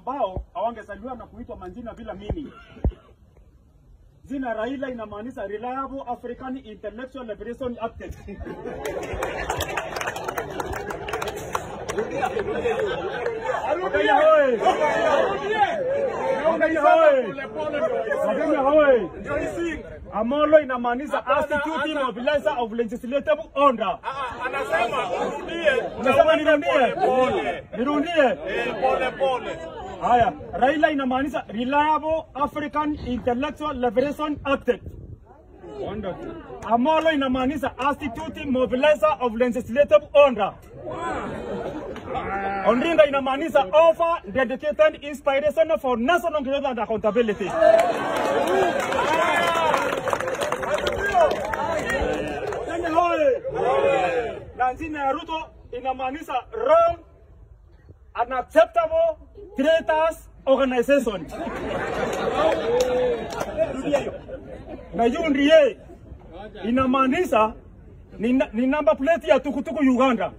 ambao hawangezaliwa na kuitwa majina bila mimi. Jina Raila inamaanisha Reliable African Intellectual Liberation Architect. Wakenya hoye! Wakenya hoye! Wakenya hoye! Amolo inamaanisha Institute Mobilizer of Legislative Order. Anasema urudie. Unasema nirudie? Pole. Nirudie? Eh, pole pole. Haya, Raila inamaanisha Reliable African Intellectual Liberation Architect. Wonderful. Amolo inamaanisha Institute Mobilizer of Legislative Order. Ondringa inamaanisha Offer Dedicated Inspiration for National Growth and Accountability. Kenya hoye! Na jina ya Ruto inamaanisha Wrong Unacceptable Traitors Organization. Na UNDA inamaanisha ni, na- ni namba plate ya tukutuku Uganda.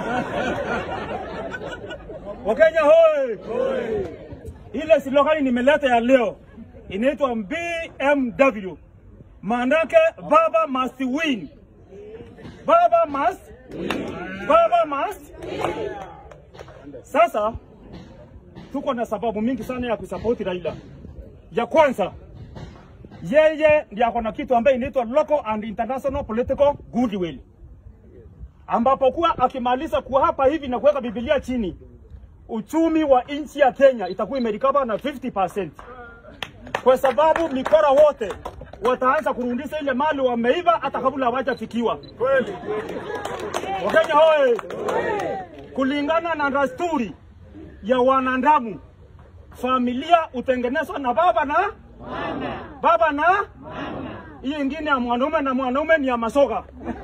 Wakenya hoye! Ile slogan nimeleta ya leo inaitwa BMW, maanake baba must win. Baba must baba must. Sasa tuko na sababu mingi sana ya kusapoti Raila. Ya kwanza, yeye ndiye ako na kitu ambaye inaitwa local and international political goodwill, ambapo kuwa akimaliza kuhapa hivi na kuweka Biblia chini, uchumi wa nchi ya Kenya itakuwa imerikaba na 50% kwa sababu mikora wote wataanza kurudisha ile mali wameiva hata kabla hawajafikiwa. Kweli. Wakenya hoye! Kulingana na dasturi ya wanadamu, familia hutengenezwa na baba na mama. Baba na mama. Hiyo ingine ya mwanaume na mwanaume ni ya masoga.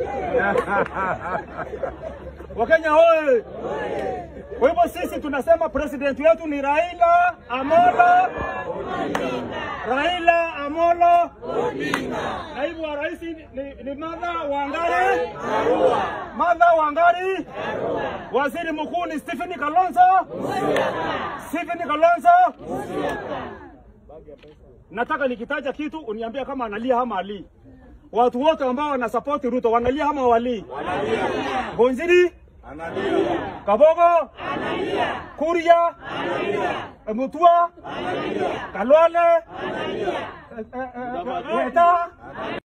Wakenya hoye! Kwa hivyo sisi tunasema president wetu ni Raila Amolo Raila Amolo Naibu wa rais ni, ni Martha Wangari Martha Wangari Waziri mkuu ni Stephen Kalonzo Stephen Kalonzo Nataka nikitaja kitu uniambia kama analia ama ali. Watu wote ambao wanasapoti Ruto wanalia ama walii? Bonjiri Analia. Kabogo Kuria Mutua Kalwale eh, eh, eh, Weta